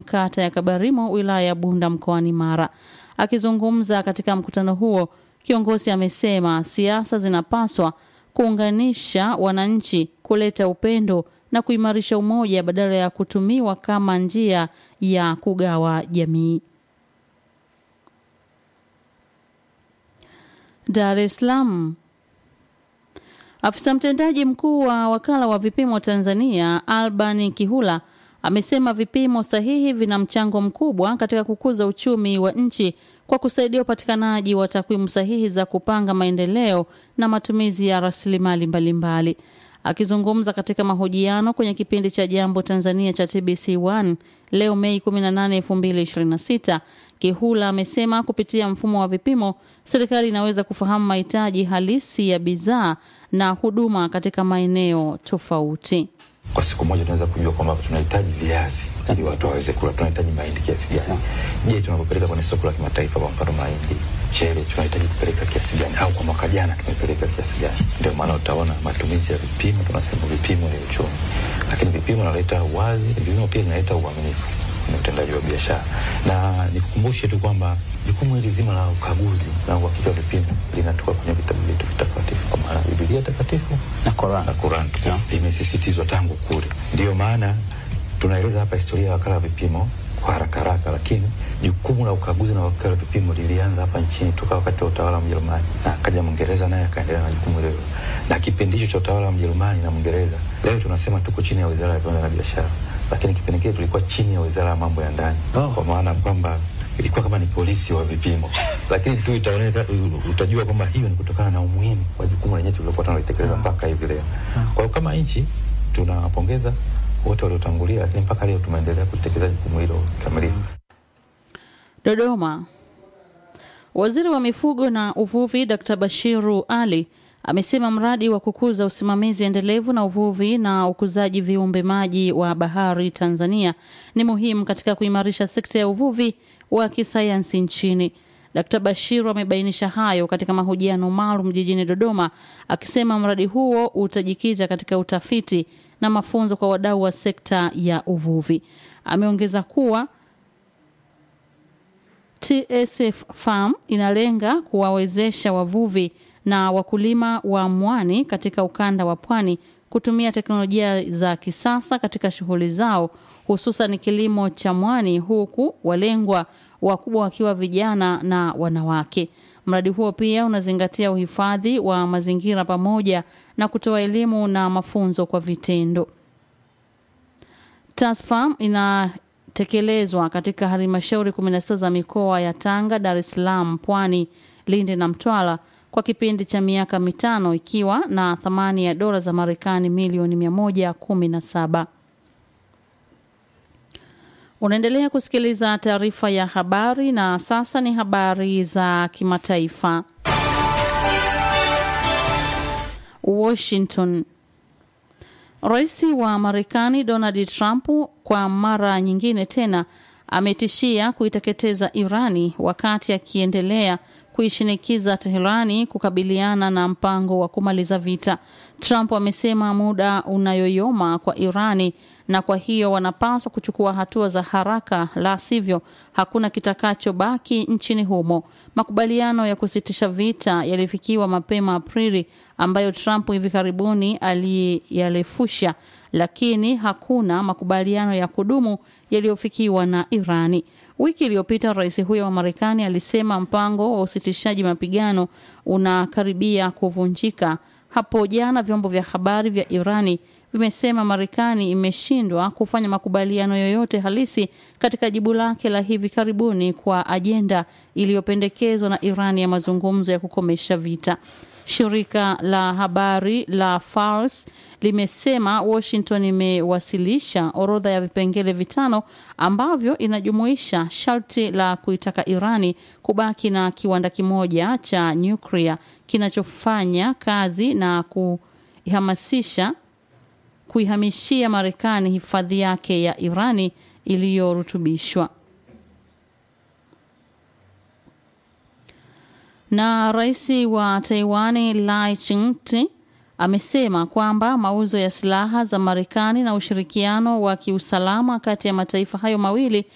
kata ya Kabarimo wilaya ya Bunda mkoani Mara. Akizungumza katika mkutano huo, kiongozi amesema siasa zinapaswa kuunganisha wananchi, kuleta upendo na kuimarisha umoja badala ya kutumiwa kama njia ya kugawa jamii. Dar es Salaam. Afisa mtendaji mkuu wa wakala wa vipimo Tanzania Alban Kihula amesema vipimo sahihi vina mchango mkubwa katika kukuza uchumi wa nchi kwa kusaidia upatikanaji wa takwimu sahihi za kupanga maendeleo na matumizi ya rasilimali mbalimbali. Akizungumza katika mahojiano kwenye kipindi cha Jambo Tanzania cha TBC1 leo Mei 18, 2026, Kihula amesema kupitia mfumo wa vipimo serikali inaweza kufahamu mahitaji halisi ya bidhaa na huduma katika maeneo tofauti. Kwa siku moja tunaweza kujua kwamba tunahitaji viazi ili watu waweze kula, tunahitaji mahindi kiasi gani? Je, tunapopeleka kwenye soko la kimataifa, kwa mfano mahindi, mchele, tunahitaji kupeleka kiasi gani? Au kwa mwaka jana tumepeleka kiasi gani? Ndio maana utaona matumizi ya vipimo, tunasema vipimo ni uchumi, lakini vipimo naleta uwazi, vipimo pia vinaleta uaminifu kwenye utendaji wa biashara. Na nikukumbushe tu kwamba jukumu hili zima la ukaguzi na uhakika wa vipimo linatoka kwenye vitabu vyetu vitakatifu, kwa maana Biblia takatifu na Qur'an na Qur'an limesisitizwa tangu kule. Ndiyo maana tunaeleza hapa historia ya wakala wa vipimo kwa haraka haraka, lakini jukumu la ukaguzi na wakala wa vipimo lilianza hapa nchini toka wakati wa utawala wa Mjerumani, na akaja Mwingereza naye akaendelea na jukumu hilo, na kipindi hicho cha utawala wa Mjerumani na Mwingereza, leo tunasema tuko chini ya Wizara ya Viwanda na Biashara, lakini kipindi kile tulikuwa chini ya Wizara ya Mambo ya Ndani Oh. kwa maana kwamba ilikuwa kama ni polisi wa vipimo, lakini tu itaoneka, utajua kwamba hiyo ni kutokana na umuhimu wa jukumu lenyewe tulilokuwa tunalitekeleza mpaka hivi leo. Kwa hiyo kama nchi tunawapongeza wote waliotangulia, lakini mpaka leo tumeendelea kutekeleza jukumu hilo kikamilifu. Dodoma. Waziri wa mifugo na uvuvi Dr. Bashiru Ali amesema mradi wa kukuza usimamizi endelevu na uvuvi na ukuzaji viumbe maji wa bahari Tanzania ni muhimu katika kuimarisha sekta ya uvuvi wa kisayansi nchini. Dkt. Bashiru amebainisha hayo katika mahojiano maalum jijini Dodoma, akisema mradi huo utajikita katika utafiti na mafunzo kwa wadau wa sekta ya uvuvi. Ameongeza kuwa TSF Farm inalenga kuwawezesha wavuvi na wakulima wa mwani katika ukanda wa pwani kutumia teknolojia za kisasa katika shughuli zao hususan kilimo cha mwani huku walengwa wakubwa wakiwa vijana na wanawake. Mradi huo pia unazingatia uhifadhi wa mazingira pamoja na kutoa elimu na mafunzo kwa vitendo. TASFAM inatekelezwa katika halmashauri 16 za mikoa ya Tanga, Dar es Salaam, Pwani, Lindi na Mtwara kwa kipindi cha miaka mitano ikiwa na thamani ya dola za Marekani milioni 117. Unaendelea kusikiliza taarifa ya habari na sasa ni habari za kimataifa. Washington. Rais wa Marekani Donald Trump kwa mara nyingine tena ametishia kuiteketeza Irani wakati akiendelea kuishinikiza Teherani kukabiliana na mpango wa kumaliza vita. Trump amesema muda unayoyoma kwa Irani na kwa hiyo wanapaswa kuchukua hatua za haraka, la sivyo hakuna kitakachobaki nchini humo. Makubaliano ya kusitisha vita yalifikiwa mapema Aprili, ambayo Trump hivi karibuni aliyarefusha, lakini hakuna makubaliano ya kudumu yaliyofikiwa na Irani. Wiki iliyopita rais huyo wa Marekani alisema mpango wa usitishaji mapigano unakaribia kuvunjika. Hapo jana vyombo vya habari vya Irani vimesema Marekani imeshindwa kufanya makubaliano yoyote halisi katika jibu lake la hivi karibuni kwa ajenda iliyopendekezwa na Irani ya mazungumzo ya kukomesha vita. Shirika la habari la Fars limesema Washington imewasilisha orodha ya vipengele vitano ambavyo inajumuisha sharti la kuitaka Irani kubaki na kiwanda kimoja cha nyuklia kinachofanya kazi na kuhamasisha kuihamishia Marekani hifadhi yake ya Irani iliyorutubishwa. Na rais wa Taiwani Lai Ching-te amesema kwamba mauzo ya silaha za Marekani na ushirikiano wa kiusalama kati ya mataifa hayo mawili